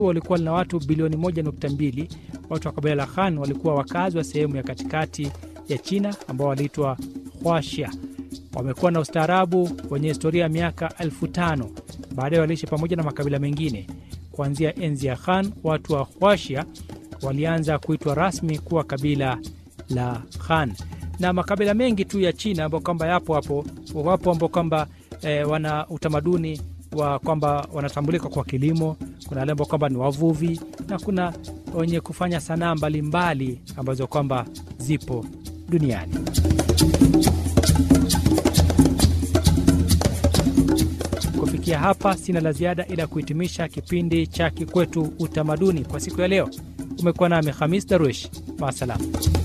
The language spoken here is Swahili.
walikuwa na watu bilioni 1.2. Watu wa kabila la Han walikuwa wakazi wa sehemu ya katikati ya China ambao waliitwa Huaxia. Wamekuwa na ustaarabu wenye historia ya miaka elfu tano. Baadaye waliishi pamoja na makabila mengine. Kuanzia enzi ya Han, watu wa Huaxia walianza kuitwa rasmi kuwa kabila la Han, na makabila mengi tu ya China ambao kwamba yapo hapo, wapo ambao kwamba e, wana utamaduni wa kwamba wanatambulika kwa kilimo. Kuna wale ambao kwamba ni wavuvi na kuna wenye kufanya sanaa mbalimbali ambazo kwamba zipo duniani. Kufikia hapa, sina la ziada ila kuhitimisha kipindi cha Kikwetu Utamaduni kwa siku ya leo. Umekuwa nami Hamis Darwish, maasalam.